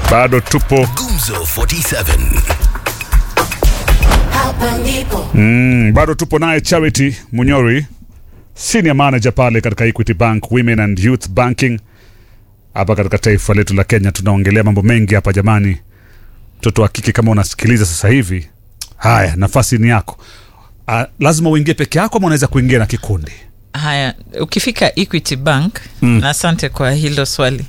bado tupo Gumzo 47. Hapa ndipo mm, bado tupo naye Charity Munyori, senior manager pale katika Equity Bank Women and Youth Banking hapa katika taifa letu la Kenya. Tunaongelea mambo mengi hapa jamani. Mtoto wa kike, kama unasikiliza sasa hivi, haya, nafasi ni yako. Uh, lazima uingie peke yako ama unaweza kuingia na kikundi? Haya, ukifika Equity Bank mm. na asante kwa hilo swali.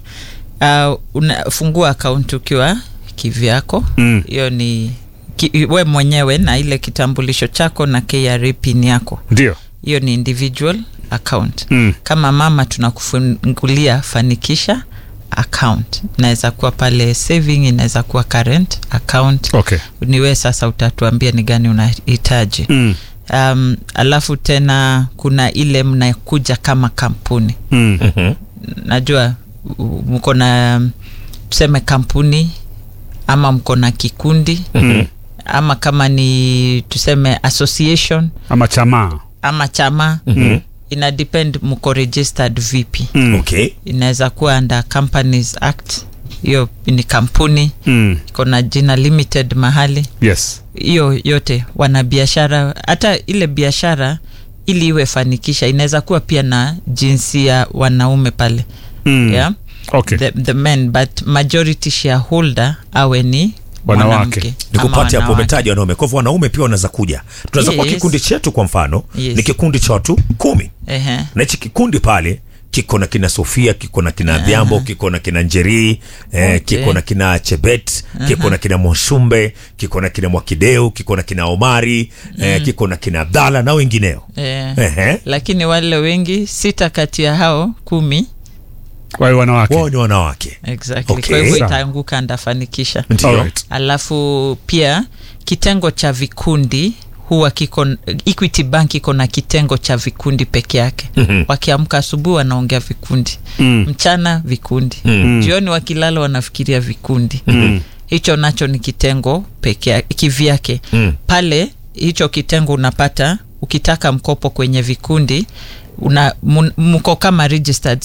Uh, unafungua akaunti ukiwa kivyako hiyo mm. ni ki, we mwenyewe na ile kitambulisho chako na KRA pin yako, Ndio. hiyo ni individual account Mm. kama mama tunakufungulia fanikisha account inaweza kuwa pale saving inaweza kuwa current account Okay. ni wewe sasa utatuambia ni gani unahitaji Mm. um, alafu tena kuna ile mnakuja kama kampuni Mm. najua u- mko na um, tuseme kampuni ama mko na kikundi Mm. ama kama ni tuseme association Ama chamaa. ama chama mm-hmm. ina depend mko registered vipi Mm. okay inaweza kuwa under companies act hiyo ni kampuni Mm. iko na jina limited mahali Yes. hiyo yote wana biashara hata ile biashara ili iwe fanikisha inaweza kuwa pia na jinsia wanaume pale Mm. yeah? Okay. the, the men but majority shareholder awe ni Wanawake. mwanamke ama nikupate hapo wanawake. umetaja wanaume kwa hivyo wanaume pia wanaweza kuja tunaweza kuwa Yes. kikundi chetu kwa mfano Yes. ni kikundi cha watu kumi Ehe. na hichi kikundi pale kiko na kina sofia kiko na kina vyambo kiko na kina njerii eh, Okay. kiko na kina chebet kiko na kina moshumbe kiko na kina mwakideu kiko na kina omari eh, kiko na kina abdala na wengineo Eh, Ehe. lakini wale wengi sita kati ya hao kumi Kwa hiyo wanawake. wao ni wanawake exactly Okay. kwa hivyo Sawa. itaanguka ndafanikisha ndio Alright. alafu pia kitengo cha vikundi huwa kiko equity bank iko na kitengo cha vikundi peke yake mm-hmm. wakiamka asubuhi wanaongea vikundi Mm. mchana vikundi Mm. jioni wakilala wanafikiria vikundi mm. hicho nacho ni kitengo peke yake kivyake Mm. pale hicho kitengo unapata ukitaka mkopo kwenye vikundi una mun- mko kama registered